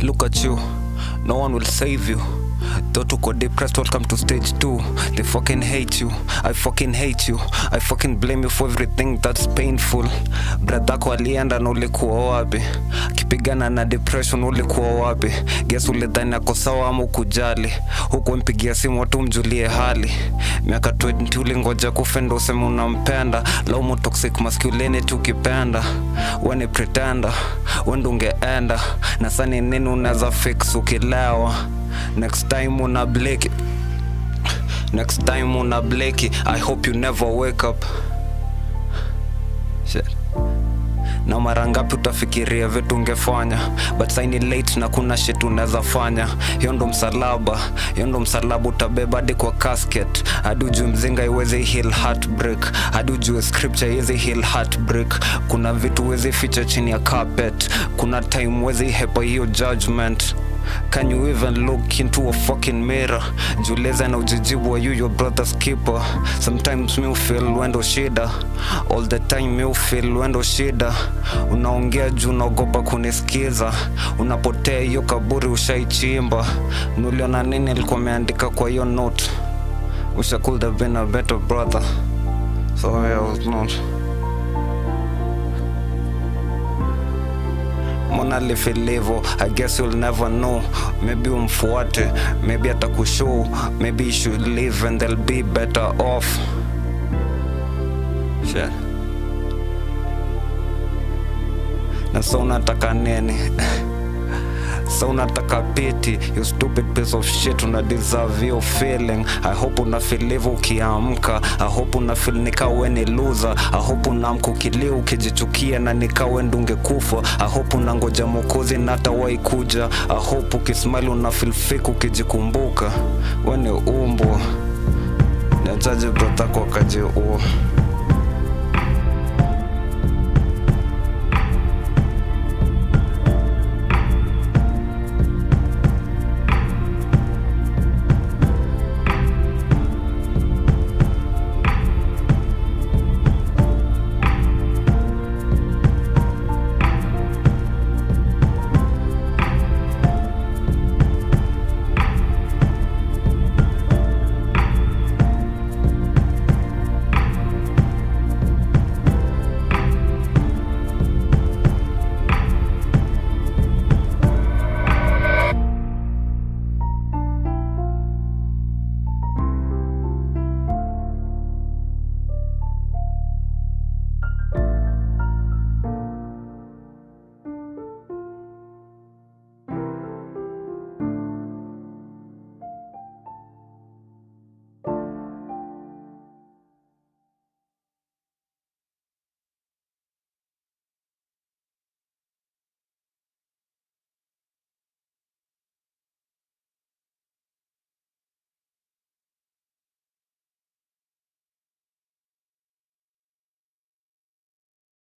Look at you, no one will save you. Though tuko depressed, welcome to stage two. They fucking hate you, I fucking hate you. I fucking blame you for everything that's painful. Bradhako alienda na ulikuwa wapi? Akipigana na depression ulikuwa wapi? Guess ulidhani ako sawa ama ukujali? Huku mpigia simu watu mjulie hali. Miaka 20 ulingoja kufe ndo useme unampenda. Laumu toxic masculinity ukipenda. We ni pretender, we ndo ungeenda. Na sani nini unaweza fix ukilewa? Next time una bleki Next time una bleki I hope you never wake up Shit. na mara ngapi utafikiria vitu ungefanya but saini late na kuna shit unaweza fanya hiyo ndo msalaba hiyo ndo msalaba utabeba hadi kwa casket hadi ujue mzinga iweze heal heartbreak hadi ujue scripture iweze heal heartbreak kuna vitu uweze ficha chini ya carpet kuna time uweze hepa hiyo judgment Can you even look into a fucking mirror? Juleza na ujijibu are you your brother's keeper? Sometimes me feel wendo shida All the time me feel wendo shida Unaongea juu unaogopa kunisikiza Unapotea hiyo kaburi ushaichimba Nuliona nini alikuwa ameandika kwa hiyo note Wish I could have been a better brother So I was not Mona lifilivo I guess you'll never know Maybe umfuate Maybe atakushow Maybe you should leave and they'll be better off Shit. Na so unataka nini so unataka piti you stupid piece of shit una deserve your feeling i hope una feel hivyo ukiamka i hope una feel nikawe ni loser i hope unaamka ukilia ukijichukia na nikawe ndungekufa i hope unangoja mokozi na hatawahi kuja i hope ukismile una feel fake ukijikumbuka we ni umbo niachaje brother kwa kaji uo